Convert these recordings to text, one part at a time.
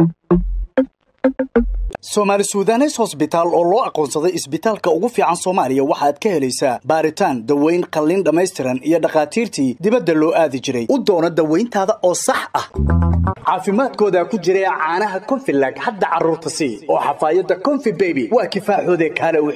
soomaali suudanes hosbitaal oo loo aqoonsaday isbitaalka ugu fiican soomaaliya waxaad ka helaysaa baaritaan daweyn qalliin dhammaystiran iyo dhakhaatiirtii dibadda loo aadi jiray u doono dawayntaada oo sax ah caafimaadkooda ku jira caanaha konfilag hadda carruurta sii oo xafaayadda konfi beby waa kifaaxoode kaale wix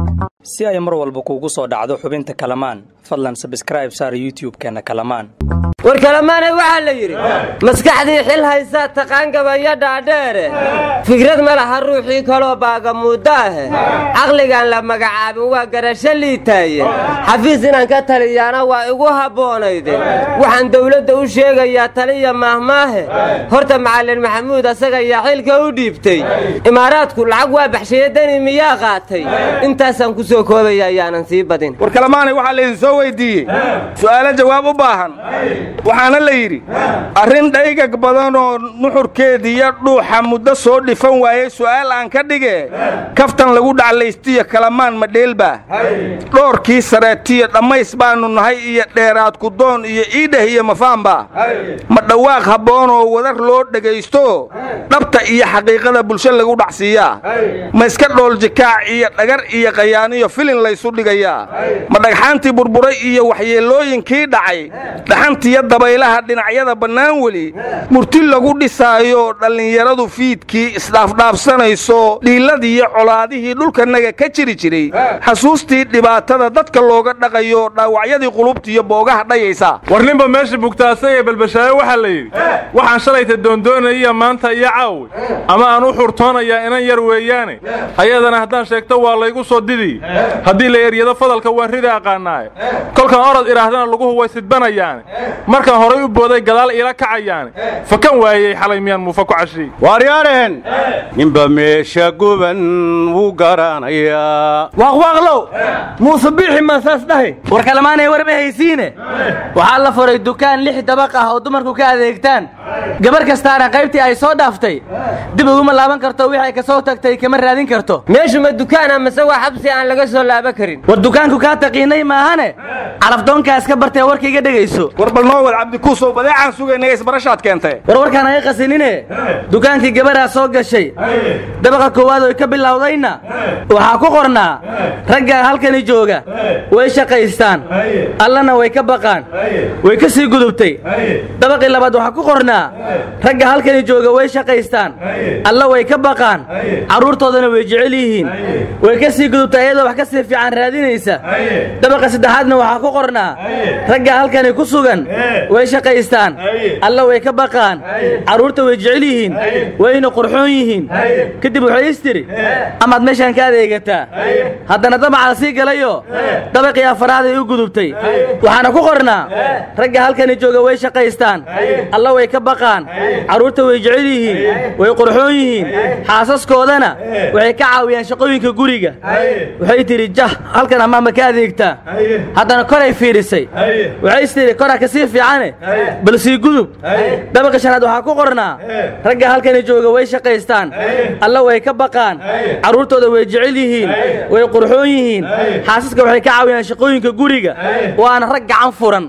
si ay mar walba kuugu soo dhacdo xubinta kalamaan fadlan sabskraib saar youtub-keenna kalamaan war kalamaanay waxaa la yidhi maskaxdii xil haysaa taqaan gabayo dhaadheere fikrad ma laha ruuxii kaloo baagamuuddo ahe caqligaan la magacaabin waa garasho liitaaye xafiis inaan ka taliyaana waa igu habboonayde waxaan dawladda u sheegayaa taliya maahmaahe horta macallin maxamuud asaga yaa xilka u dhiibtay imaaraadku lacag waa baxshaye dani miyaa qaatay intaasaan ku soo koobaya ayaanan sii badin war kalamaanay waxaa laydin soo weyddiiyey su'aalo jawaab u baahan waxaana la yidhi arrin dhaygag badanoo nuxurkeediiyo dhuuxa muddo soo dhifan waayey su'aal aan ka dhige kaftan lagu dhaclaystiyo kalamaan madheelbaa dhoorkii sareetiyo dhammays baannu nahay iyo dheeraad kudoon iyo iidheh iyo mafaanba ma dhawaaq habboonoo wadar loo dhegaysto dhabta iyo xaqiiqada bulsho lagu dhacsiiyaa ma iska dhooljikaac iyo dhagar iyo qayaaniyo filin laysu dhigayaa ma dhagxaantii burburay iyo waxyeellooyinkii dhacay dhaxantiyo dabaylaha dhinacyada bannaan weli murti lagu dhisaayo dhallinyaradu fiidkii isdhaafdhaafsanayso dhiiladiiyo colaadihii dhulkanaga ka jiri jiray xasuustii dhibaatada dadka looga dhaqayo dhaawacyadii qulubtiiyo boogaha dhayaysa war ninba meesha bugtaasay ee balbashaayo waxaa la yidhi waxaan shalayta doondoonaya maanta iyo caawi ama aan u xurtoonayaa inan yar weeyaane ayadana haddaan sheegto waa laygu soo didi haddii la eryado fadalka waan rida aqaanaaye kolkan orod idhaahdana laguhu way sidbanayaane markaan horay u booday gadaal iila kacayaane fakan waayey xalay miyaan muufa ku cashiy waaryaadheen ninba meesha guban wuu garanayaa waaqwaaqlow muuse biixi maasaas dhahay war kalamaanay warma haysiine waxaa la furay dukaan lix dabaq ah oo dumarku ka adeegtaan gabar kastaana qaybtii ay soo dhaaftay dib uguma laaban karto wixii ay ka soo tagtay kama raadin karto meeshu ma dukaana mase waa xabsi aan laga soo laaban karin war dukaanku kaa taqiinay maahane calafdoonkaa iska bartee warka iga dhegayso war bal noo wad cabdikuusow badeecaan sugaynaya isbarashaad keentay war warkaan aga qasinine dukaankii gabaraa soo gashay dabaqa koowaad oy ka bilowdayna waxaa ku qornaa raggaa halkani jooga way shaqaystaan allana way ka baqaan way ka sii gudubtay dabaqii labaad waxaa ku qornaa ragga halkani jooga way shaqaystaan alla way ka baqaan carruurtoodana way jecel yihiin way ka sii gudubtay iyadoo wax ka sii fiican raadinaysa dabaqa saddexaadna waxaa ku qornaa ragga halkani ku sugan way shaqaystaan alla way ka baqaan carruurta way jecel yihiin wayna qurxoon yihiin kadib waxay istiri amaad meeshaan ka adeegataa haddana dabacaa sii galayoo dabaqii afaraad ay u gudubtay waxaana ku qornaa ragga halkani jooga way shaqaystaan alla way ka baqaan carruurta way jecel yihiin way qurxoon yihiin xaasaskoodana waxay ka caawiyaan shaqooyinka guriga waxay tidhi jah halkan amaama ka adeegtaa haddana koray fiidhisay waxay istidhi koraa ka sii fiicane bal sii gudub dabaqa shanaad waxaa ku qornaa ragga halkani jooga way shaqaystaan alla way ka baqaan carruurtooda way jecel yihiin way qurxoon yihiin xaasaska waxay ka caawiyaan shaqooyinka guriga waana rag gacan furan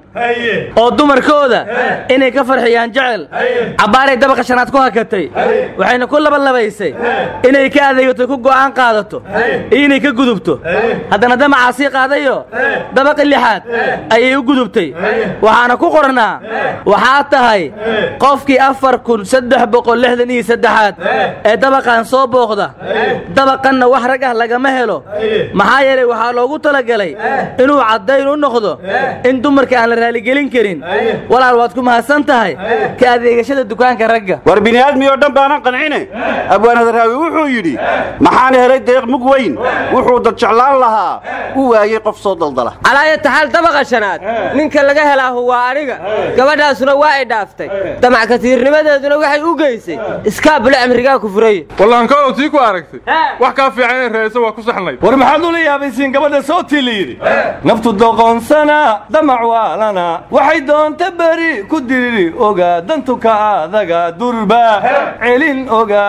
oo dumarkooda inay ka farxiyaan jecel cabbaaray dabaqa shanaad ku hakatay waxayna ku labalabaysay inay ka adeegato ku go'aan qaadato iyo inay ka gudubto haddana damacaa sii qaadayo dabaqi lixaad ayay u gudubtay waxaana ku qornaa waxaa tahay qofkii afar kun saddex boqol lixdan iyo saddexaad ee dabaqan soo booqda dabaqanna wax rag ah lagama helo maxaa yeelay waxaa loogu talagalay inuu caddayn u noqdo in dumarka aan la raaligelin karin walaal waad ku mahadsan tahay ka adeegashada dukaanka ragga war bini'aadmiyoo dhan baanan qancine abwaanadaraawi wuxuu yidhi maxaan helay deeq mug weyn wuxuu dad jeclaan lahaa u waayey qof soo daldala calaayataxaal dabaqa shanaad ninka laga helaahu waa aniga gabadhaasuna waa ay dhaaftay damac katiirnimadeeduna waxay u geysay iskaabule amrigaa ku furaye wallaankaow tii ku aragtay wax kaa fiican inay raadiso waa ku saxnayd war maxaad ula yaabaysiin gabadha sootii la yidhi naftu doqonsana damac waalana waxay doonta beri ku diriri ogaa dantuka adaga durba celin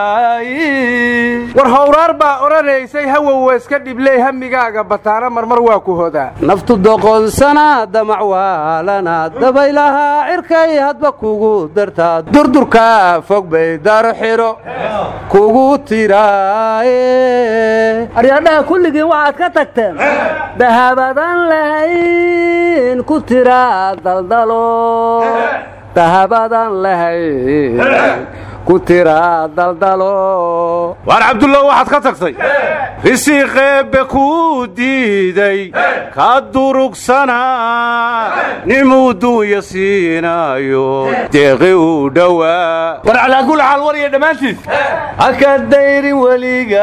ogaay war howraar baa odhanaysay hawow iska dhibley hamigaaga bataana marmar waa ku hodaa naftu doqonsana damac waalana dabaylahaa cirkay hadba kugu dartaa durdurka fog bay darxiro kugu tiraaye aryadhaha kulligiin waxaad ka tagteen dahabadan lahayn ku tiraa daldalo dahabadan lahayn ku tiraa daldalo waar cabdullah waxaad ka tagtay risiiqeebbe kuu diiday ka durugsanaa nimuu duunya siinaayo deeqi uu dhowaa war calaa kulli xaal war iyo dhammaantiis ha ka dayrin weliga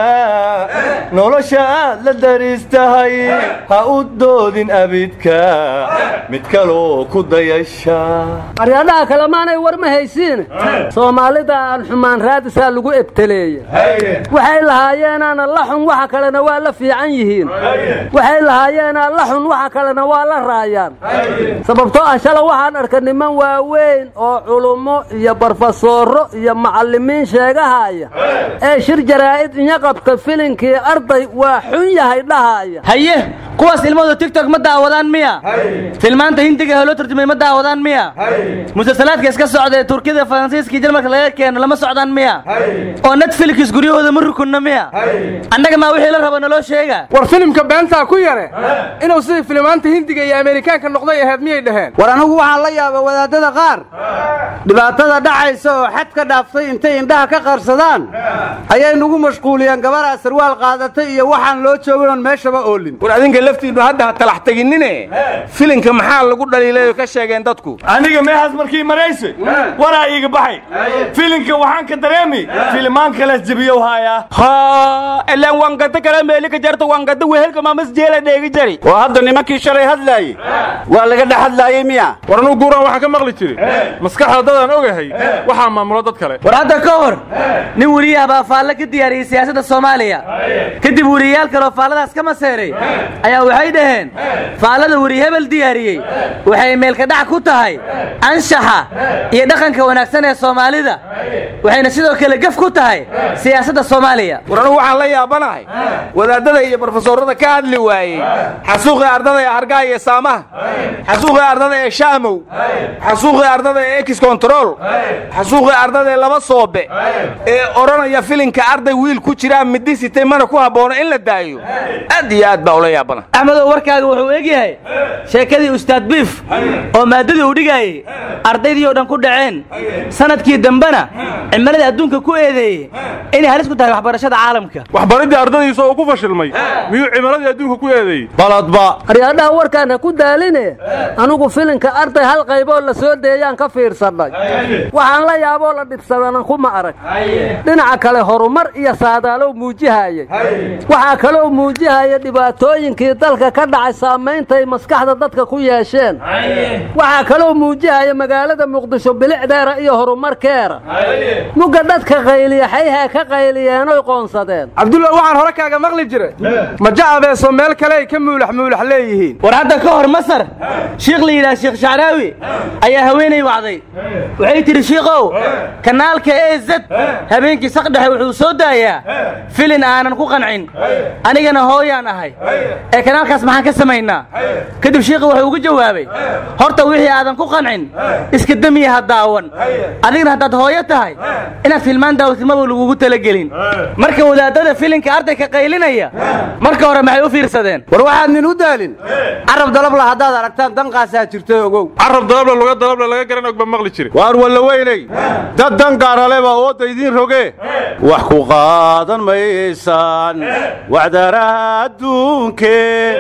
nolosha aad la dariistahay ha u doodin abidka mid kaloo ku dayasha aryadhaha kale maanay war ma haysiine soomaalida aan xumaan raadisaa lagu ebteleeya waxay lahaayeenaana la xun waxa kalena waa la fiican yihiin waxay lahaayeenaa la xun waxa kalena waa la raayaan sababtoo ah shala waxaan arka niman waaweyn oo culummo iyo barfasooro iyo macallimiin sheegahaya ee shir jaraa'id inya qabta filinkii arday waa xun yahay dhahaaya haye kuwaas ilmadu tigtok ma daawadaan miya filmaanta hindiga loo turjumay ma daawadaan miya musalsalaadka iska socda ee turkida faransiiskii jarmalka laga keeno lama socdaan miya oo netflix guryahooda ma rukunna miya annaga maa wixii la rabo naloo sheega war filimka beentaa ku yare inuu sidii filimaanta hindiga iyo ameerikaanka noqday ahayd miyay dhaheen war anigu waxaan la yaaba wadaadada qaar dhibaatada dhacaysa oo xad ka dhaaftay intay indhaha ka qarsadaan ayay nagu mashquuliyeen gabaraa sarwaal qaadatay iyo waxaan loo joogin oon meeshaba oolin war adinka laftiinnu hadda ha talax teginnine filinka maxaa lagu dhaliilay oo ka sheegeen dadku aniga meehaas markii marayse waraa iiga baxay filinka waxaan ka dareemi filimaan kalees jebiyow haayaa ha ilaan wangada kale meeli ka jarta wangada wehelka mamas jeela dheegi jari oo hadda nimankii shalay hadlaayey waa laga dhex hadlaayey miya war anuu guuraan waxaan ka maqli jiray maskaxda dadaan ogahay waxaa maamulo dad kale war hadda ka hor nin weriyaha baa faalle ka diyaariyey siyaasadda soomaaliya kadib weriyayaal kaloo faalladaas ka maseeray ayaa waxay dhaheen faallada weri hebel diyaariyey waxay meelkadhac ku tahay anshaxa iyo dhaqanka wanaagsan ee soomaalida waxayna sidoo kale gef ku tahay siyaasadda soomaaliya war anugu waxaan la yaabanahay wadaadada iyo barofesoorada ka hadli waayey xasuuqii ardada ee hargaha iyo saamaha xasuuqii ardada ee shaamow xasuuqii ardada ee ex control xasuuqii ardada ee laba soobe ee odhanaya filinka arday wiil ku jiraa midi sitay mana ku habboono in la daayo aad iyo aad baa ula yaabana axmedow warkaaga wuxuu eg yahay sheekadii ustaad biif oo maaddadii uu dhigaayey ardaydii oo dhan ku dhaceen sanadkii dambena cimiladii adduunka ku eedeeyey inay halis ku tahay waxbarashada caalamka waxbaridii ardadiisa oo ku fashilmay miyuu cimiladii adduunka ku eedeeyey baladba aryadhaha warkaan ha ku daaline anigu filinka arday hal qayboo la soo deeyaan ka fiirsannay waxaan la yaaboo la dhibsadana kuma arag dhinaca kale horumar iyo saadaalow muujihayey waxaa kaloo muujihaya dhibaatooyinkii dalka ka dhacay saammayntay maskaxda dadka ku yeesheen waxaa kaloo muujihaya magaalada muqdisho bilicdeera iyo horumarkeera mugga dadka qayliya xayhaa ka qayliyeenoy qoonsadeen cabdulla waxaan hore kaaga maqli jiray ma jacabeeso meel kale ay ka muulax muulax leeyihiin war hadda ka hor masar shiikh la yidhaha sheekh shacraawi ayaa haweenay wacday waxay tidhi shiikow kanaalka e zed habeenkii saqdhexe wuxuu soo daayaa filin aanan ku qancin anigana hooyaan ahay ee kanaalkaas maxaan ka samaynaa kadib shiikhi wuxuu ugu jawaabay horta wixii aadan ku qancin iska demiya ha daawan adigna haddaad hooyo tahay inaad filmaan daawtimaba lagugu talagelin marka wadaadada filinka ardayka qaylinaya marka hore maxay u fiirsadeen war waxaad nin u daalin carab dalabla haddaad aragtaan danqaasaa jirto ogow carab dalabla luga dalabla laga garan og baa maqli jiray waar walla weynay dad dangaaraleba ooda idiin roge wax ku qaadan maysaan wacdaraha adduunkee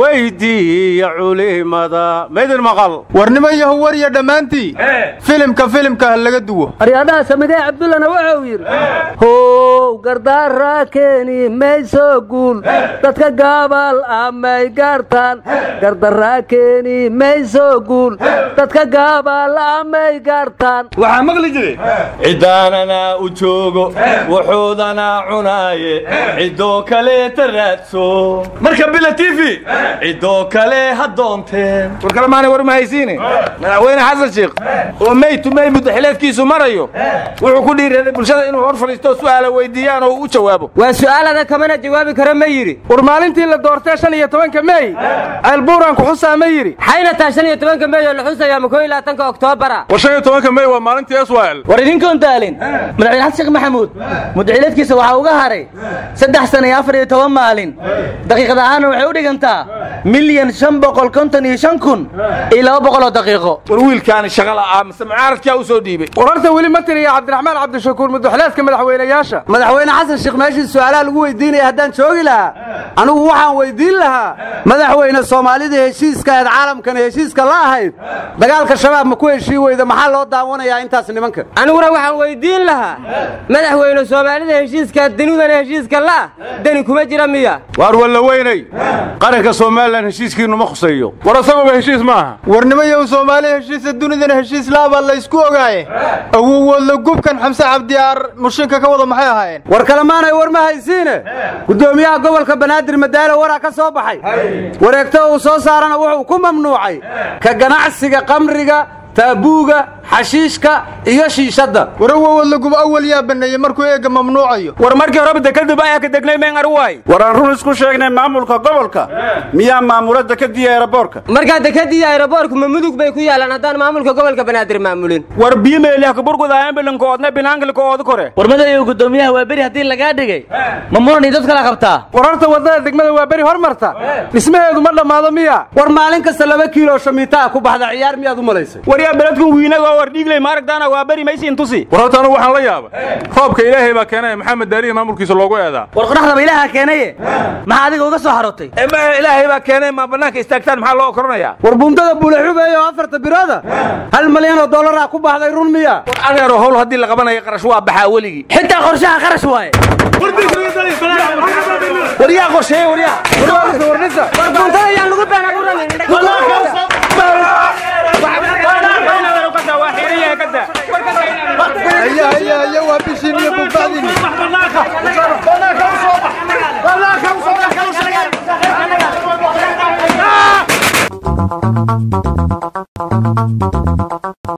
weydiiya culimada maydin maqal war niman yahu war iyo dhammaantii filimka filimka ha laga duwo aryadhaha cabdullah samigay cabdullana wuxuu yidhi how gardaaraa keeni mayso guul dadka gaabal amay gaartaan gardaraa keeni mayso guul dadka gaabal amay gaartaan waxaa maqli jiray ciddaanana u joogo wuxuudana cunaaye ciddoo kaleeta raadso marka bila t v ciddoo kale ha doonteen war kale maanay war mahaysiine madaxweyne xasan sheekh oo mey tumey muddaxileedkiisu marayo wuxuu ku dhiiraday bulshada inuu hor fadhiisto su'aala weydiiyaan oo u jawaabo waa su'aalada kamana jawaabi karo ma yidhi war maalintii la doortee shan iyo tobanka mey ceelbuuraan ku xusaa ma yidhi xayna taa shan iyo tobanka mey oo la xusayaa ma koo iyo labaatanka oktoobara war shan iyo tobanka mey waa maalintii eswael war idinkoon daalin madaxweyne xasan sheekh maxamuud muddaxileedkiisa waxaa uga haray saddex sana iyo afar iyo toban maalin daqiiqad ahaana waxay u dhigantaa milyan shan boqol konton iyo shan kun iyo laba boqol oo daqiiqo war wiilkaani shaqa la'aa mise mucaaradkaa u soo dhiibay war horta weli ma tiriya cabdiraxmaan cabdishakuur muddaxileedka madaxweynayaasha madaxweyne xasan sheekh meeshii su'aalaha lagu weydiinaya haddaan joogi lahaa anigu waxaan weydiin lahaa madaxweyne soomaalida heshiiska ahayd caalamkana heshiiska la ahayd dagaalka shabaab ma ku heshii weyda maxaa loo daawanayaa intaas nimanka aniguna waxaan weydiin lahaa madaxweyne soomaalida heshiiska danidana heshiiska la'ah dani kuma jira miya waar walla weynay qaranka somalilan heshiiskiinnu ma khuseeyo war asaguba heshiis ma aha warnimayow soomaali heshiisa dunidana heshiis laabaa la ysku ogaaye awowoodla gubkan xamse cabdiyaar mushinka ka wada maxay ahaayeen war kalemaanay war ma haysiine guddoomiyaha gobolka banaadir madaalo waraa ka soo baxay wareegto uu soo saarana wuxuu ku mamnuucay ka ganacsiga qamriga taabuuga xashiishka iyo shiishadda warawowadla gub awal yaa baneeyey markuu eega mamnuucayo war markii horeba dekadib ayaa ka degnay meen arwaay war aan run isku sheegnay maamulka gobolka miyaa maamula dekadii eeraboorka markaa dekadii aeroboorku ma mudug bay ku yaalaan haddaan maamulka gobolka banaadir maamulin war biimeelih kaburgudaayaan bilankoodna binaankalkooda kore war madayow guddoomiyaha waa beri haddii lagaa dhigay ma muran iyo dad kala qabtaa war horta waddada degmada waa beri hormarta dhismaheedu ma dhammaado miya war maalin kasta laba kiilo shamiitaa ku baxda ciyaar miyaad u malaysay waryaa beledku wiinagoo war dhiigley maaragtaana waa beri maysiin tusi war horta anugu waxaan la yaaba roobka ilaahay baa keenay maxamed daalihi maamulkiisa loogu eedaa war qoraxdaba ilaaha keenaye maxaa adiga uga soo xarotay ilaahay baa keenay ma bannaanka istaagtaan maxaa loo okoranayaa war buundada buulaxubeeye oo afarta birooda hal malyan oo dollaraa ku baxday run miya war adeero howl haddii la qabanayo qarash waa baxaa weligii xitaa qorshaha qarash waaye waryaa qorsheeye waryaa war buuntada ayaan lagu been abuuranin haya haya haya waa bishiin iyo bugbaadini